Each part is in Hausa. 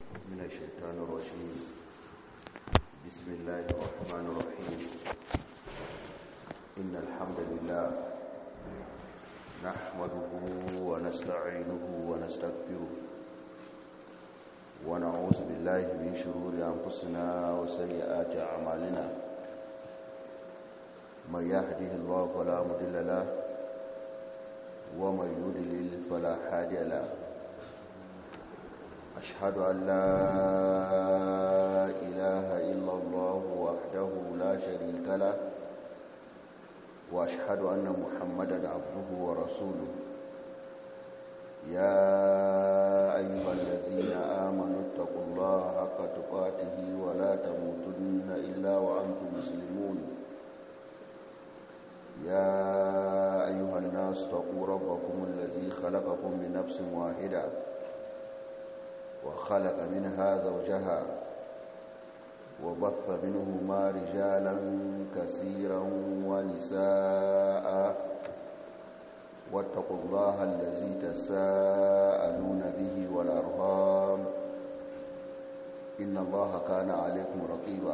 من الشيطان الرجيم بسم الله الرحمن الرحيم إن الحمد لله نحمده ونستعينه ونستغفره ونعوذ بالله من شرور أنفسنا وسيئات أعمالنا من يهده الله فلا مضل له ومن يضلل فلا هادي له أشهد أن لا إله إلا الله وحده لا شريك له وأشهد أن محمدا عبده ورسوله يا أيها الذين آمنوا اتقوا الله حق تقاته ولا تموتن إلا وأنتم مسلمون يا أيها الناس اتقوا ربكم الذي خلقكم من نفس واحدة وخلق منها زوجها وبث منهما رجالا كثيرا ونساء واتقوا الله الذي تساءلون به والأرهام إن الله كان عليكم رقيبا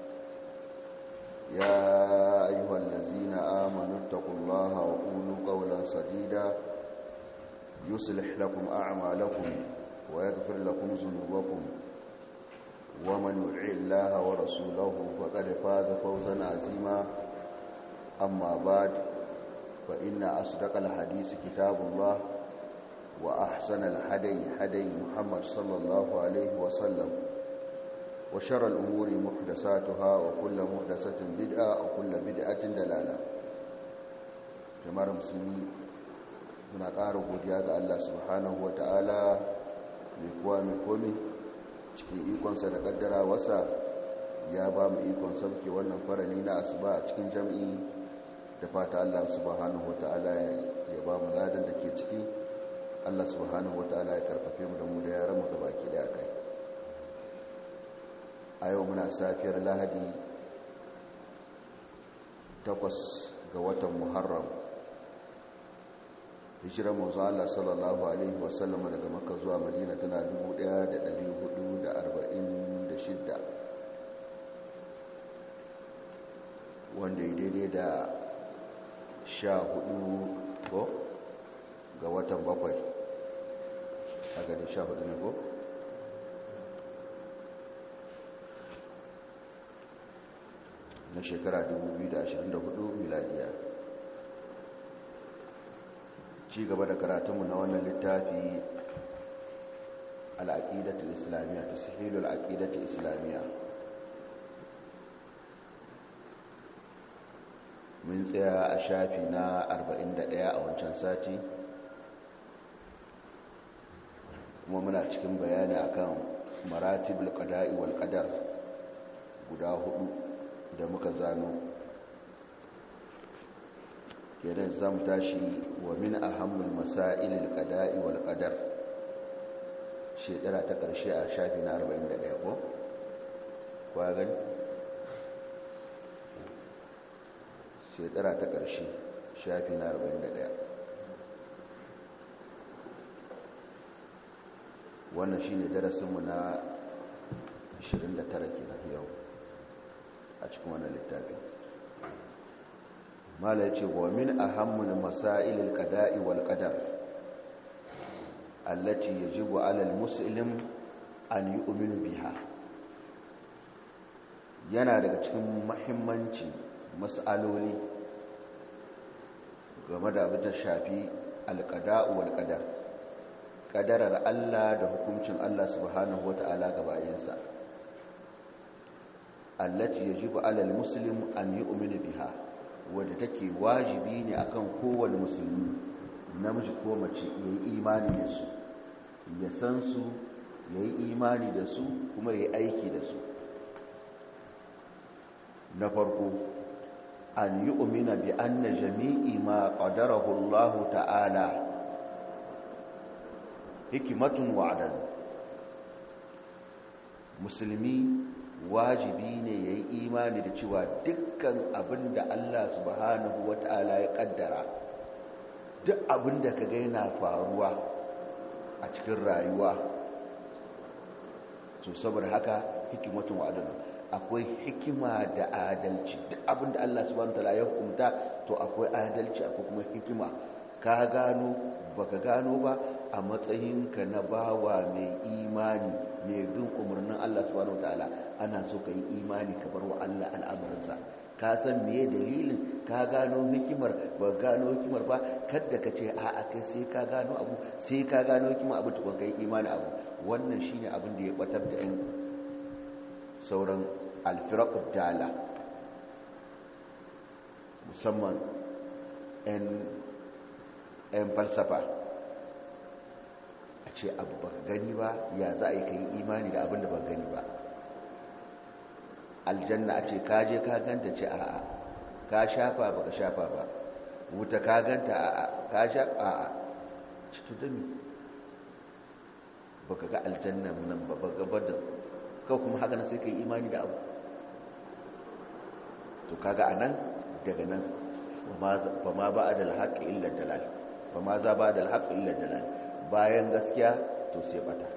يا أيها الذين آمنوا اتقوا الله وقولوا قولا سديدا يصلح لكم أعمالكم ويغفر لكم ذنوبكم ومن يطع الله ورسوله فقد فاز فوزا عظيما أما بعد فإن أصدق الحديث كتاب الله وأحسن الحدي حدي محمد صلى الله عليه وسلم وشر الأمور محدثاتها وكل محدثة بدعة وكل بدعة دلالة جماعة المسلمين muna ƙara godiya ga Allah subhanahu wa ta'ala mai kuwa mai komi cikin ikonsa da ƙaddara wasa ya ba mu ikon sauke wannan farali na asuba a cikin jam'i da fata Allah subhanahu wa ta'ala ya ba mu ladan da ke ciki Allah subhanahu wa ta'ala ya karfafe mu da mu da yaran mu gaba ke da kai a yau muna safiyar lahadi takwas ga watan muharram hijirar manzo Allah sallallahu alaihi wasallam daga makka zuwa madina tana 1446 wanda ya daidai da sha hudu ko ga watan bakwai a gani sha hudu ne ko na shekara 2024 miladiya ci gaba da karatunmu na wannan littafi al'aƙidatul islamiyya ta sahilul aƙidatul islamiyya mun tsaya a shafi na 41 a wancan sati kuma muna cikin bayani akan maratibul qada'i wal qadar guda hudu da muka zano kenan zam tashi wa min ahammul masailil qada'i wal qadar shekara ta karshe a shafi na 41 ko kwa gani shekara ta karshe shafi na 41 wannan shine darasinmu na 29 kenan yau a cikin wannan littafin mala ya ce wa min ahammul masailil qada'i wal qadar allati yajibu 'ala al-muslim an yu'minu biha yana daga cikin muhimmanci mas'aloli game da abin da shafi al-qada'u wal qadar qadarar Allah da hukuncin Allah subhanahu wata'ala ga bayinsa allati yajibu 'ala al-muslim an yu'minu biha wadda take wajibi ne akan kowane musulmi namiji ko mace ya yi imani da su ya san su ya yi imani da su kuma ya yi aiki da su na farko an yi umina bi anna jami'i ma qadarahu Allah ta'ala hikimatun wa'adan musulmi wajibi ne ya yi imani da cewa dukkan abin da Allah subhanahu wa ta'ala ya kaddara duk abin da ka ga yana faruwa a cikin rayuwa so saboda haka hikimatun wa adalun akwai hikima da adalci duk abin da Allah subhanahu wataala ya hukunta to akwai adalci akwai kuma hikima ka gano baka gano ba a matsayinka na bawa mai imani mai bin umarnin Allah subhanahu wataala ana so ka yi imani ka bar wa Allah al'amuransa ka san meye dalilin ka gano hikimar ba gano hikimar ba kadda ka ce a'a kai sai ka gano abu sai ka gano hikimar abu tukun kai imani abu wannan shine abin da ya batar da yan sauran alfiraqud dala musamman yan yan falsafa a ce abu ba gani ba ya za a yi kai imani da abin da ba gani ba aljanna a ce kaje ka ganta ce a'a ka shafa ba ka shafa ba wuta ka ganta a'a ka shafa a'a cikin dami ba ka ga aljanna nan ba ba gaba da kawai kuma haka na sai ka yi imani da abu to kaga a nan daga nan ba ma ba a da alhaƙi illa dalal ba ma za ba da alhaƙi illa dalal bayan gaskiya to sai bata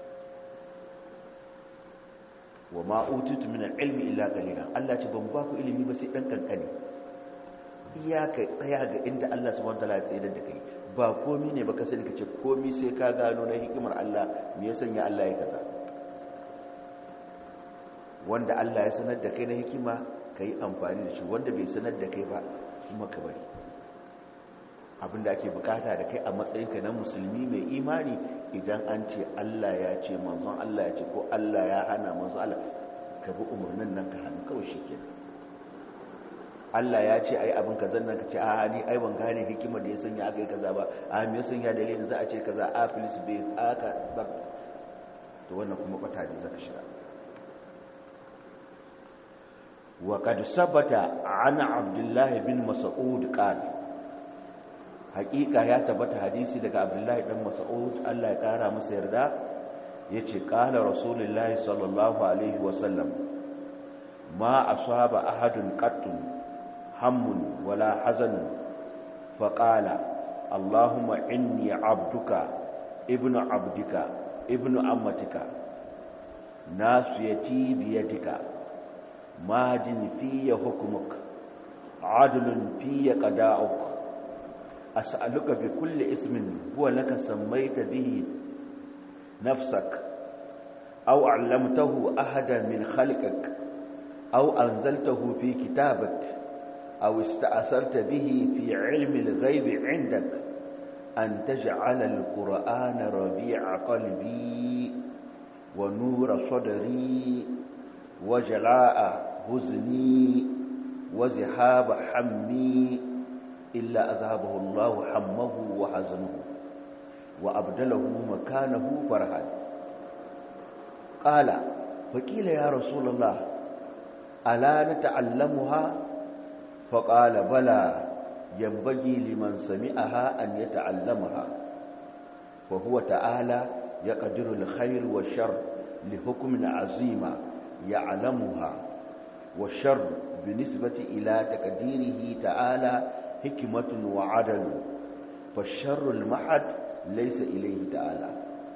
wa ma utitu min al-ilmi illa qalila Allah ce ban ba ku ilimi ba sai dan kankani iyaka tsaya ga inda Allah subhanahu wataala ya tsayar da kai ba komi ne ba ka sani kace komi sai ka gano na hikimar Allah me ya sanya Allah ya kaza wanda Allah ya sanar da kai na hikima kai amfani da shi wanda bai sanar da kai ba kuma ka bari abinda ake bukata da kai a matsayinka na musulmi mai imani idan an ce Allah ya ce manzon Allah ya ce ko Allah ya hana manzon Allah ka bi umarnin nan ka hannu kawai shi kenan Allah ya ce ai abin kaza nan ka ce a ni ai ban gane hikimar da ya sanya aka yi kaza ba a me ya sanya dalilin za a ce kaza a filis bai aka ba to wannan kuma bata ne zaka shiga wa qad sabata ana abdullah bin mas'ud qala hakika ya tabbata hadisi daga abdullahi dan mas'ud Allah ya kara masa yarda yace qala rasulullahi sallallahu alaihi wasallam ma asaba ahadun qattun hammun wala hazanun faqala allahumma inni abduka ibnu abdika ibnu ammatika nasiyati biyadika madin fiya hukmuk adlun fiya qada'uk أسألك بكل اسم هو لك سميت به نفسك أو علمته أحدا من خلقك أو أنزلته في كتابك أو استأثرت به في علم الغيب عندك أن تجعل القرآن ربيع قلبي ونور صدري وجلاء حزني وزحاب حمي إلا أذهبه الله حمه وحزنه وأبدله مكانه فرحا قال فقيل يا رسول الله ألا نتعلمها فقال بلى ينبغي لمن سمعها أن يتعلمها وهو تعالى يقدر الخير والشر لحكم عظيم يعلمها والشر بالنسبة إلى تقديره تعالى حكمة وعدل فالشر المحد ليس إليه تعالى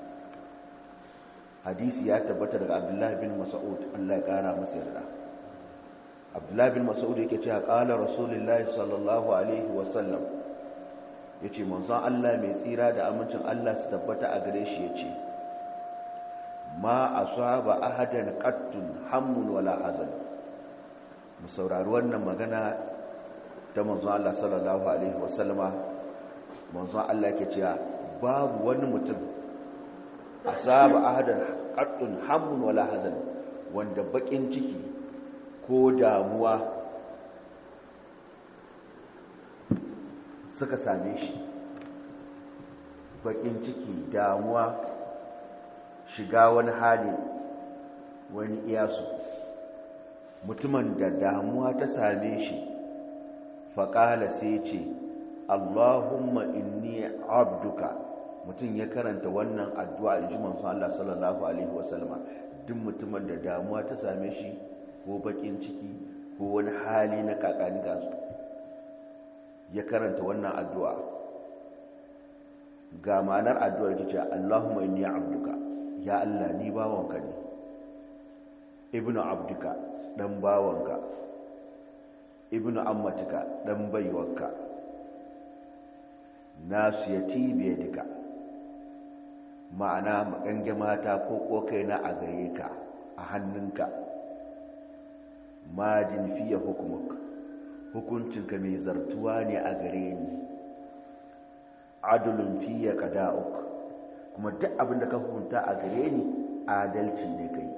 حديث يا تبتر عبد الله بن مسعود الله يقارى مسيرنا عبد الله بن مسعود yake cewa qala rasulullahi sallallahu alaihi wasallam yace manzon Allah mai tsira da amincin Allah su tabbata a gare shi yace ma asaba ahadan qattun hammun wala hazan mu saurari wannan magana ta manzon Allah sallallahu alaihi wasallama manzon Allah yake cewa babu wani mutum asaba ahadan qattun hammun wala hazan wanda bakin ciki ko damuwa suka same shi bakin ciki damuwa shiga wani hali wani iyasu mutumin da damuwa ta same shi faƙala sai ce allahumma inni abduka mutum ya karanta wannan addu'a in ji mansu Allah sallallahu Alaihi wasallama duk mutumin da damuwa ta same shi ko bakin ciki ko wani hali na kakani gasu ya karanta wannan addu'a ga ma'anar addu'ar ta ce Allahumma inni abduka ya Allah ni bawanka ne ibnu abduka dan bawanka ibnu ammatika dan baiwarka nasiyati biyadika ma'ana makange mata ko kokai na a gare ka a hannunka majin fiye hukumuk hukuncinka mai zartuwa ne a gare ni adulun fiye kada'uk kuma duk abinda ka hukunta a gare ni adalci ne kai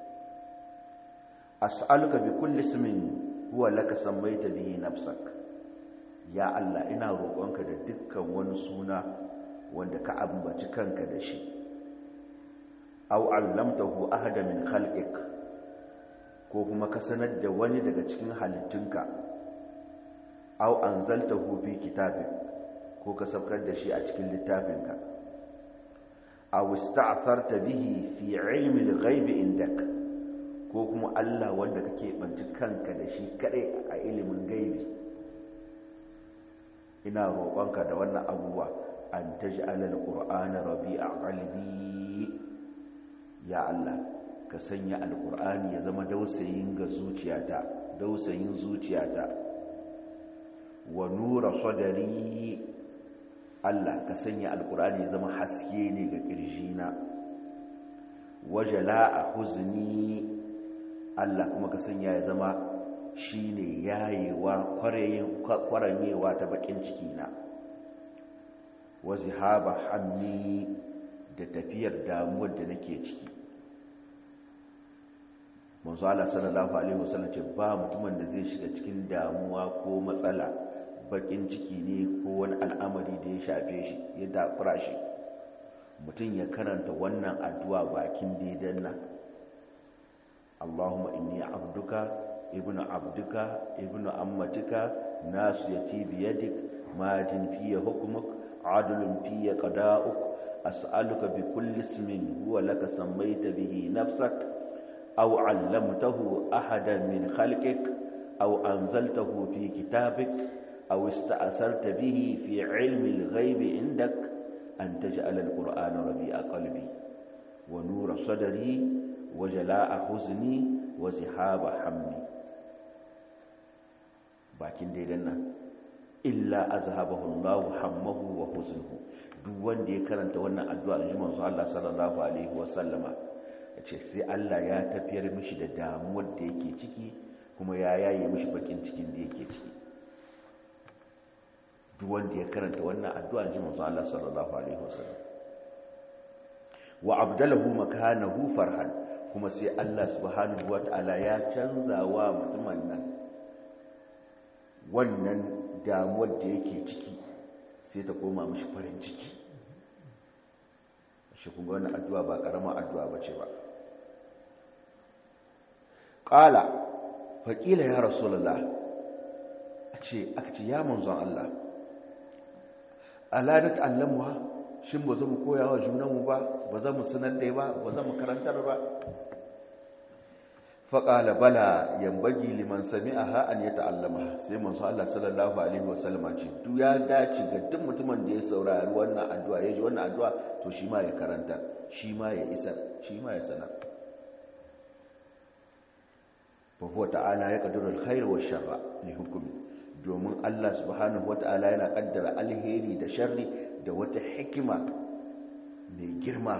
as'aluka bi kulli ismin huwa laka sammaita bihi nafsak ya Allah ina roƙonka da dukkan wani suna wanda ka ambaci kanka da shi aw allamtahu ahada min khalqik ko kuma ka sanar da wani daga cikin halittunka aw anzaltahu fi kitabik ko ka saukar da shi a cikin littafinka aw ista'tharta bihi fi ilmi al-ghaib indak ko kuma Allah wanda kake banci kanka da shi kadai a ilimin gaibi ina roƙonka da wannan abubuwa an taj'al al-qur'ana rabi'a qalbi ya Allah ka sanya al-qur'ani ya zama dausayin ga zuciyata dausayin zuciyata wa nura sadari Allah ka sanya al-qur'ani ya zama haske ne ga kirjina wajala'a huzni Allah kuma ka sanya ya zama shi ne yayewa kwaranyewa ta bakin cikina wazi haba hannu da tafiyar damuwar da nake ciki manzo Allah sallallahu alaihi wasallam ce ba mutumin da zai shiga cikin damuwa ko matsala bakin ciki ne ko wani al'amari da ya shafe shi ya dafura shi mutum ya karanta wannan addu'a bakin daidan nan Allahumma inni abduka ibnu abduka ibnu ammatika nasiyati biyadik majin fiye hukmuk adlun fiye qada'uk as'aluka bi kulli ismin huwa laka sammaita bihi nafsak aw 'allamtahu ahadan min khalqik aw anzaltahu fi kitabik aw ista'sarta bihi fi 'ilmi al-ghaib 'indak an taj'ala al-qur'ana rabi'a qalbi wa nura sadri وجلاء حزني وزحاب حمي bakin daidan nan illa azhabahu Allah hammahu wa huznuhu duk wanda ya karanta wannan addu'a da manzo Allah sallallahu alaihi wa sallama yace sai Allah ya tafiyar mishi da damuwar da yake ciki kuma ya yaye mishi bakin cikin da yake ciki duk wanda ya karanta wannan addu'a da manzo Allah sallallahu alaihi wa sallam wa abdalahu makanahu farhan kuma sai Allah subhanahu wata'ala ya canza wa mutumin nan wannan damuwar da yake ciki sai ta koma mashi farin ciki shi kuma wannan addu'a ba karamar addu'a ba ce ba ƙala faƙila ya rasulallah a ce aka ce ya manzon Allah ala da ta'allamuwa shin ba mu koya wa junanmu ba ba za mu sanar da ba ba za mu karantar ba faƙala bala yambagi liman sami a ha'an ya ta'allama sai mansu Allah sallallahu Alaihi wasallama ce duk ya dace ga duk mutumin da ya saurari wannan addu'a ya ji wannan addu'a to shi ma ya karanta shi ma ya isar shi ma ya sanar fahuwa ta'ala ya ƙadurar khairu wa sharra ne hukumi domin Allah subhanahu wa ta'ala yana ƙaddara alheri da sharri da wata hikima mai girma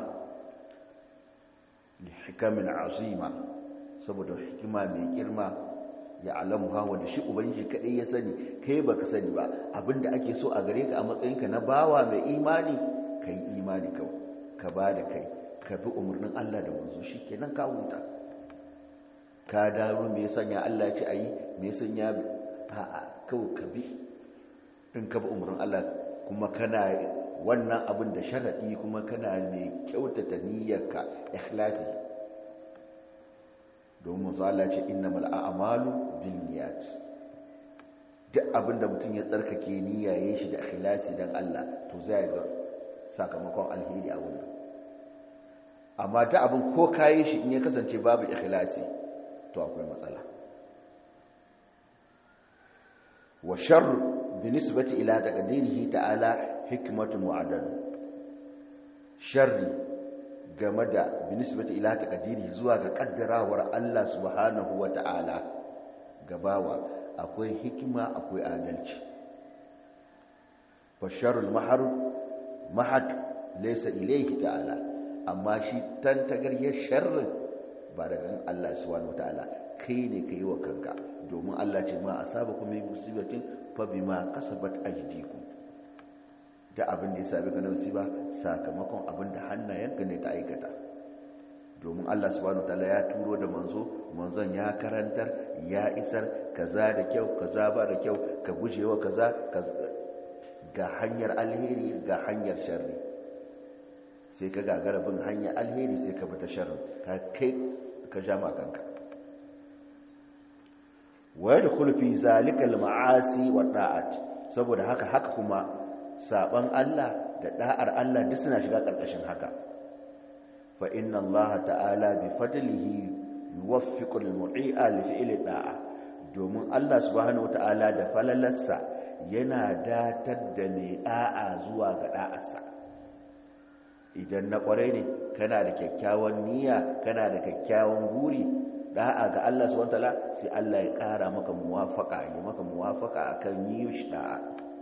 da hikamin azima saboda hikima mai girma ya alamu hawa da shi ubangiji kadai ya sani kai baka sani ba abinda ake so a gare ka a matsayinka na bawa mai imani kai imani ka ka ba da kai ka bi umarnin Allah da manzo shikenan ka huta ka dawo me ya sanya Allah ya ce ayi me ya sanya a'a kawai ka bi in ka bi umarnin Allah kuma kana wannan abin da sharadi kuma kana mai kyautata niyyarka ikhlasi domin zala ce innamal a'malu binniyat duk abinda mutum ya tsarkake niyya yayin shi da ikhlasi dan Allah to zai ga sakamakon alheri a wurin amma duk abin ko kayi shi in ya kasance babu ikhlasi to akwai matsala wa sharr binisbati ila taqdirihi ta'ala hikmatun wa adal sharri game da binisbati ila taqdiri zuwa ga kaddarawar Allah subhanahu wata'ala gabawa akwai hikima akwai adalci fasharul mahar mahad laysa ilayhi ta'ala amma shi tantagariyar sharrin ba daga Allah subhanahu wata'ala kai ne kai wa kanka domin Allah ce ma asabakum min musibatin fa bima kasabat aydikum da abin da ya sami ka nausi ba sakamakon abin da hannayenka ne ta aikata domin Allah subhanahu wataala ya turo da manzo manzon ya karantar ya isar kaza da kyau kaza ba da kyau ka gujewa kaza ga hanyar alheri ga hanyar sharri sai ka gagara bin hanyar alheri sai ka bata sharri ka kai ka ja kanka wa yadkhulu fi zalika al-ma'asi wa da'at saboda haka haka kuma saban Allah da da'ar Allah duk suna shiga ƙarƙashin haka fa inna Allah ta'ala bi fadlihi yuwaffiqu al-mu'i'a li fi'li da'a domin Allah subhanahu wata'ala da falalarsa yana datar da mai da'a zuwa ga da'arsa idan na kwarai ne kana da kyakkyawan niyya kana da kyakkyawan guri da'a ga Allah subhanahu wata'ala sai Allah ya ƙara maka muwafaqa ya maka muwafaqa akan yi shi da'a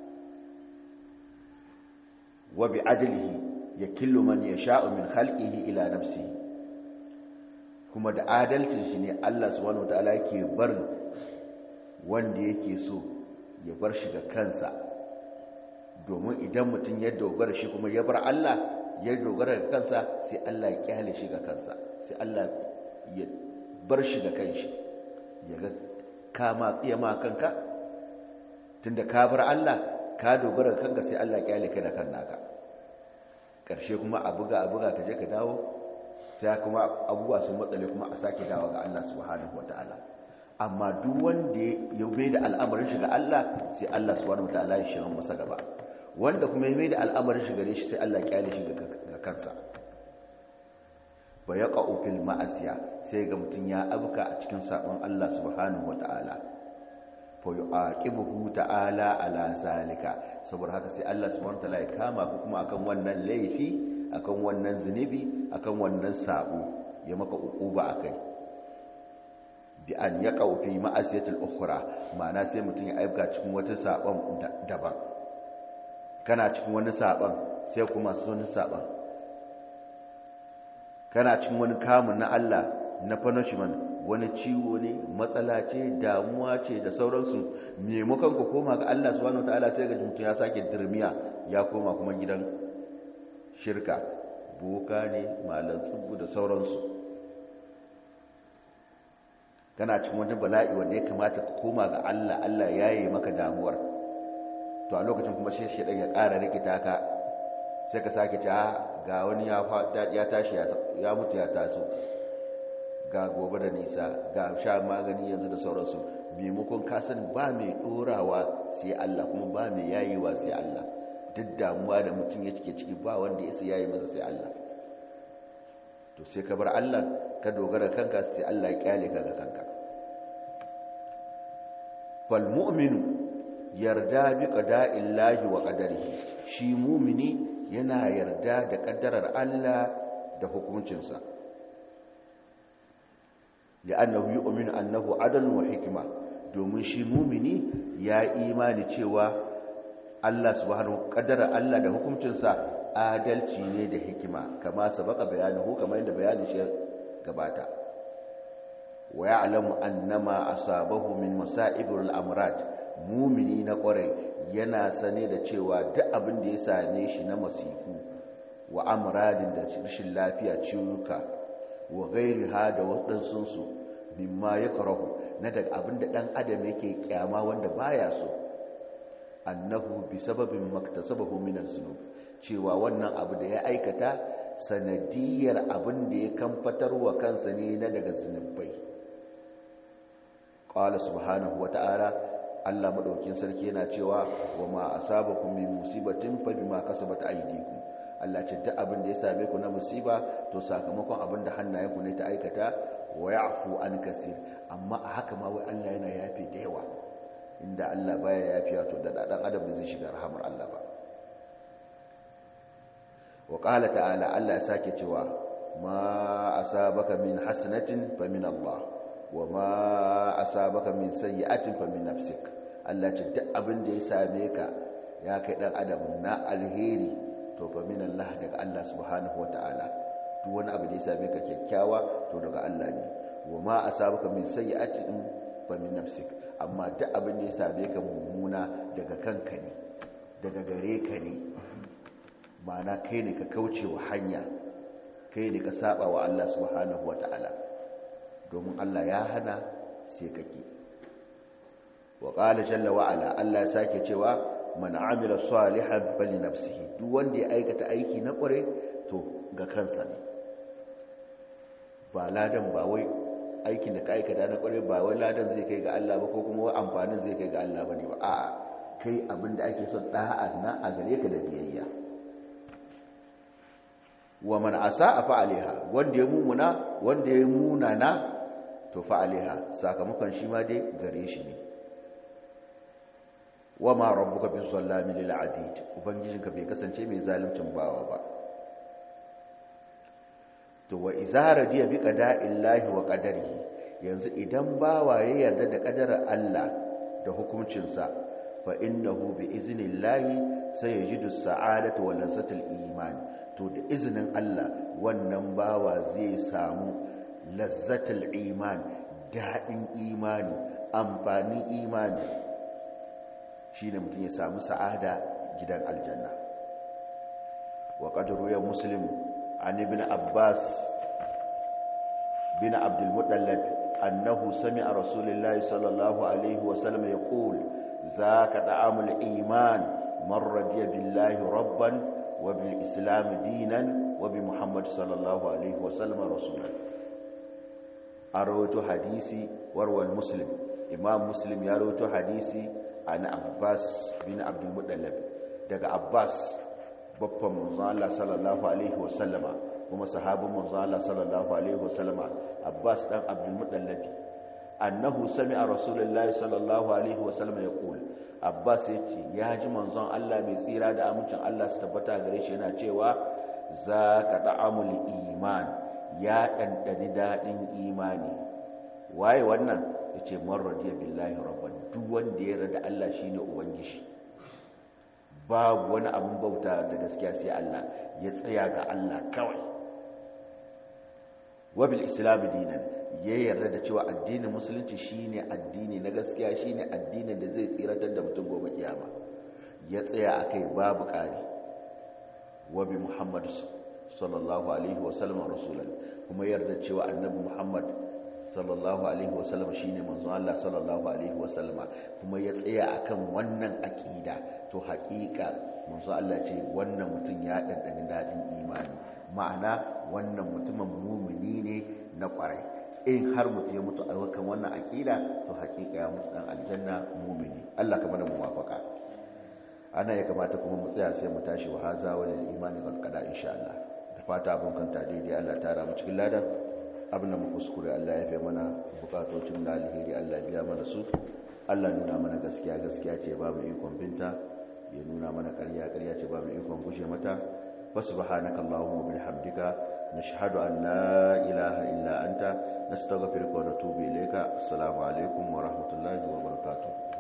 wa bi adlihi yakillu man yasha'u min khalqihi ila nafsihi kuma da adalcin shi ne Allah subhanahu wataala yake bar wanda yake so ya bar shi ga kansa domin idan mutum ya dogara shi kuma ya bar Allah ya dogara ga kansa sai Allah ya kyale shi ga kansa sai Allah ya bar shi ga kanshi ya ga kama tsiya ma kanka tunda ka bar Allah ka dogara kanka sai Allah kyale ka da kan naka karshe kuma a buga a buga ka je ka dawo sai kuma abubuwa sun matsale kuma a sake dawo ga Allah subhanahu wataala amma duk wanda ya mai da al'amarin shi ga Allah sai Allah subhanahu wataala ya shirin masa gaba wanda kuma ya mai da al'amarin shi gare shi sai Allah kyale shi ga kansa ba ya fil ma'asiya sai ga mutum ya abuka a cikin sabon Allah subhanahu wataala fa yu'aqibuhu ta'ala ala zalika saboda haka sai Allah subhanahu wataala ya kama ku kuma akan wannan laifi akan wannan zunubi akan wannan sabo ya maka uquba akai bi an yaqau fi ma'asiyatil ukhra ma'ana sai mutum ya aibga cikin wata sabon daban kana cikin wani sabon sai kuma wani sabon kana cikin wani kamun na Allah na punishment wani ciwo ne matsala ce damuwa ce da sauransu maimakon ku koma ga Allah subhanahu wataala sai ga mutum ya sake dirmiya ya koma kuma gidan shirka boka ne malan tsubbu da sauransu kana cikin wani bala'i wanda ya kamata ka koma ga Allah Allah ya yi maka damuwar to a lokacin kuma sai shedan ya ƙara rikita ka sai ka sake ta ga wani ya tashi ya mutu ya taso ga gobe da nisa ga sha magani yanzu da sauransu maimakon kasan ba mai ɗorawa sai Allah kuma ba mai yayewa sai Allah duk damuwa da mutum ya cike ciki ba wanda ya sai yayi masa sai Allah to sai ka bar Allah ka dogara kanka sai Allah ya kyale ka ga kanka fal mu'minu yarda bi qada'illahi wa qadarihi shi mu'mini yana yarda da kaddarar Allah da hukuncinsa li'annahu yu'minu annahu adalun wa hikma domin shi mu'mini ya imani cewa Allah subhanahu qaddara Allah da hukuncinsa adalci ne da hikima kama sabaka bayanuhu kamar yadda bayanin shi gabata wa ya'lamu annama asabahu min masa'ibul amrad mumini na kwarai yana sane da cewa duk abin da ya same shi na masifu wa amradin da rashin lafiya ciwuka wa gairiha da waɗansunsu mimma ya karahu na daga abin da ɗan adam yake kyama wanda baya so annahu bi sababin maktasabahu min az-zunub cewa wannan abu da ya aikata sanadiyar abin da ya kamfatar wa kansa ne na daga zunubai qala subhanahu wa ta'ala Allah madaukin sarki yana cewa wa ma asabakum min musibatin fa bima kasabat aydikum Allah ce duk abin da ya same ku na musiba to sakamakon abin da hannayenku ne ta aikata wa ya'fu an kasir amma a haka ma wai Allah yana yafi da yawa inda Allah baya yafiya to da dan adam da zai shiga rahamar Allah ba wa qala ta'ala Allah ya sake cewa ma asabaka min hasanatin fa min Allah wa ma asabaka min sayyi'atin fa min nafsik Allah ce duk abin da ya same ka ya kai dan adam na alheri to fa min Allah daga Allah subhanahu wataala duk wani abu da ya same ka kyakkyawa to daga Allah ne wa ma asabaka min sayyi'atin fa min nafsik amma duk abin da ya same ka mummuna daga kanka ne daga gare ka ne ma'ana kai ne ka kauce wa hanya kai ne ka saba wa Allah subhanahu wata'ala domin Allah ya hana sai ka ki wa qala jalla wa ala Allah ya sake cewa man amila salihan fali nafsihi duk wanda ya aikata aiki na kware to ga kansa ne ba ladan ba wai aikin da ka aikata na kware ba wai ladan zai kai ga Allah ba ko kuma wai amfanin zai kai ga Allah bane ba a'a kai abinda ake son da'a na a gare ka da biyayya wa man asa fa alaiha wanda ya mumuna wanda ya munana to fa alaiha sakamakon shi ma dai gare shi ne wa ma rabbuka bi zallami lil adid ubangijinka bai kasance mai zaluncin bawa ba to wa izara diya bi qada'illahi wa qadarihi yanzu idan bawa ya yarda da kadarar Allah da hukuncinsa fa innahu bi iznillahi sayajidu sa'adata wa lazzatul iman to da izinin Allah wannan bawa zai samu lazzatul iman dadin imani amfanin imani shine mutum ya samu sa'ada gidan aljanna wa qadru ya muslim an ibn abbas bin abdul muttalib annahu sami'a rasulullahi sallallahu alaihi wa sallam yaqul zaka da'amul iman man radiya billahi rabban wa bil islam dinan wa bi muhammad sallallahu alaihi wa sallam rasulan arawatu hadisi warwal muslim imam muslim ya rawaito hadisi an abbas bin abdul muttalib daga abbas babban manzon Allah sallallahu alaihi wasallama kuma sahabin manzon Allah sallallahu alaihi wasallama abbas dan abdul muttalib annahu sami'a rasulullahi sallallahu alaihi wasallama yaqul abbas yace ya ji manzon Allah mai tsira da amincin Allah su tabbata gare shi yana cewa zaka da'amul iman ya dandani dadin imani waye wannan yace man radiya billahi rabban duk wanda ya rada Allah shine ubangiji babu wani abin bauta da gaskiya sai Allah ya tsaya ga Allah kawai wabil islam dinan ya yarda da cewa addinin musulunci shine addini na gaskiya shine addinin da zai tsiratar da mutum gobe kiyama ya tsaya akai babu ƙari wabi muhammad sallallahu alaihi wasallam rasulan kuma yarda cewa annabi muhammad sallallahu alaihi wasallam shine manzon Allah sallallahu alaihi wasallama kuma ya tsaya akan wannan aqida to haƙiƙa manzon Allah ce wannan mutum ya dandani dadin imani ma'ana wannan mutumin mumini ne na kwarai in har mutum ya mutu a kan wannan aqida to haƙiƙa ya mutu dan aljanna mumini Allah ka mana muwafaka ana ya kamata kuma mu tsaya sai mu tashi wa haza wal imani wal qada insha Allah da fata abun kanta daidai Allah ta mu cikin ladan abin da muka kuskure Allah ya fi mana bukatocin da alheri Allah biya mana su Allah nuna mana gaskiya gaskiya ce ba mu ikon binta ya nuna mana ƙarya ƙarya ce ba mu ikon gushe mata wa subhanaka allahumma bihamdika nashhadu an la ilaha illa anta nastaghfiruka wa natubu ilayka assalamu alaikum wa rahmatullahi wa barakatuh